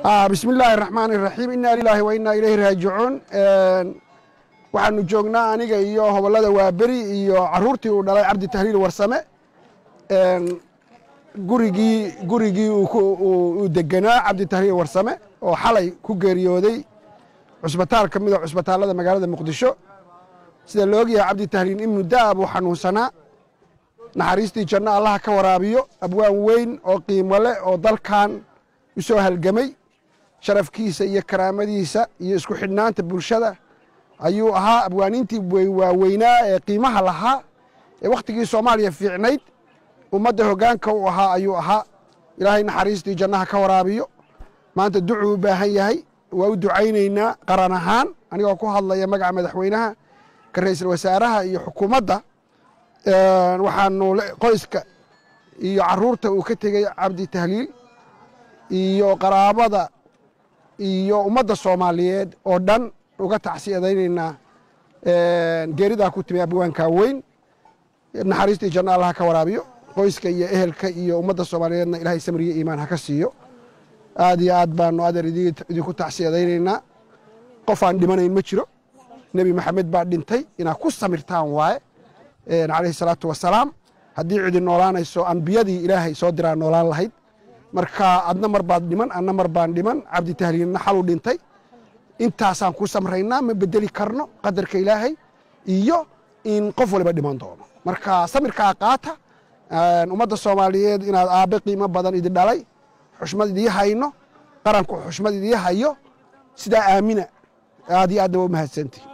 bismi illaahi raxmaan iraxiim inaa lilaahi wa innaa ilayhi raajicuun waxaanu joognaa aniga iyo hobollada waaberi iyo caruurtii uu dhalay cabdi tahliil warsame gurigii gurigii uu degenaa cabdi tahliil warsame oo xalay ku geeriyooday cusbitaal ka mida cusbitaallada magaalada muqdisho sida la ogyahay cabdi tahliil in muddo ah buu xanuunsanaa naxariistii janno allaha ka waraabiyo abwaan weyn oo qiimo leh oo dalkan u soo halgamay sharafkiisa iyo karaamadiisa iyo isku xidhnaanta bulshada ayuu ahaa abwaaniintii waaweynaa ee qiimaha lahaa ee wakhtigii soomaaliya fiicnayd ummadda hoggaanka u ahaa ayuu ahaa ilaahay naxariistii jannaha ka waraabiyo maanta ducuu u baahan yahay waa u ducaynaynaa qaran ahaan anigoo ku hadlaya magaca madaxweynaha ka ra'iisul wasaaraha iyo xukuumadda waxaanu qoyska iyo caruurta uu ka tegey cabdi tahliil iyo qaraabada iyo ummadda soomaaliyeed oo dhan uga tacsiyadaynaynaa geeridaa ku timi abwaankaa weyn naxariistii janno allah ka waraabiyo qoyska iyo ehelka iyo ummadda soomaaliyeedna ilaahay samriyo iimaan ha ka siiyo aad iyo aad baanu adeer idinku tacsiyadaynaynaa qof aan dhimanayn ma jiro nebi maxamed baa dhintay inaad ku samirtaan waaye calayhi salaatu wasalaam haddii cidi noolaanayso ambiyadii ilaahay soo diraa noolaan lahayd marka adna mar baad dhiman adna mar baan dhiman cabdi tahliilna xaluu dhintay intaasaan ku samraynaa ma bedeli karno qadarka ilaahay iyo in qof waliba dhiman doono marka samirkaa qaata ummadda soomaaliyeed inaad aabbe qiimo badan idi dhalay xushmad idii hayno qaranku xushmad idii hayo sidaa aamina aad iyo aadna waa u mahadsantihi